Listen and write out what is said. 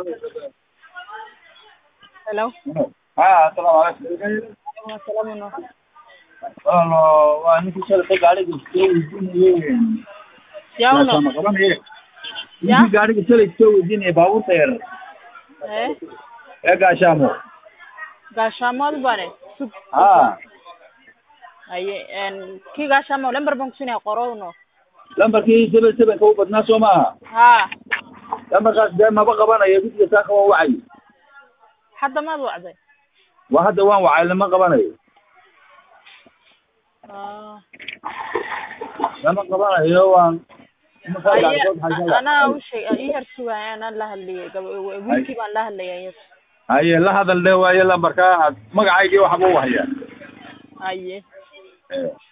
Hello. haa asalaamu calaykum Asalamu alaikum. walaalo waa ninkii shalay gaariga soo weydiinayey Yawno. gaashaamo qabanaye Ya? ninkii gaariga shalay soo weydiinayey baabuurta yar Eh? ee gaashaamo Gaashamood bane. Sug. haa Aye, en ki gaashamo lambar baan kusinaya qorowno. lambarkii seven sevenka u badnaa soo maaha Ha. lambarkaas dee maba qabanayo guddiga saaka waa wacay Hadda maad wacday. waa hadda waan wacay lama qabanayo Ah. lama qabanayo waan Aye, ana u sheeg ii har sugaya ana la hadliyay wiilkii baan la hadlayay yes. haye la hadal dhe waaye lambarka aad magacaygii waxba u hayaa Aye. Eh.